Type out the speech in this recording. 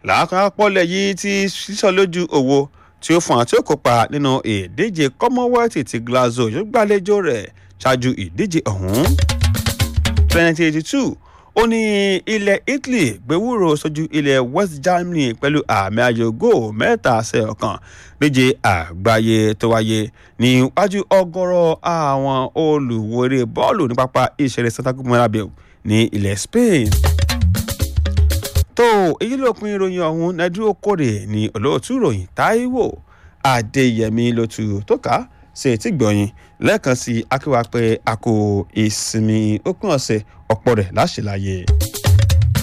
làákàpọ̀lẹ̀ yìí ti sísọ lójú òwò tí ó fún àti ó kópa nínú ìdíje commonwealth ti glasgow yóò gbàlejò rẹ̀ ṣáájú ìdíje ọ̀hún. 2082 ó ní ilẹ̀ italy gbẹ̀wúrò sójú ilẹ̀ west germany pẹ̀lú àmì ayò góò mẹ́ta ṣe ọ̀kan méje àgbáyé tó wáyé níwájú ọgọ́rọ̀ àwọn olùwòrè bọ́ọ̀lù ní pápá ìṣeré santiago bernabeu ní ilẹ̀ spain. tó èyí ló pin ìròyìn ọ̀hún nẹ́dúró kórè ní olóòtú ìròyìn táíwò adéyẹmí lótú tó ká ṣe tí gbọ̀yìn lẹ́ẹ̀kan sí akíwá pé a kò ìsinmi òpin ọ̀sẹ̀ ọ̀pọ̀ rẹ̀ láṣẹ láyé.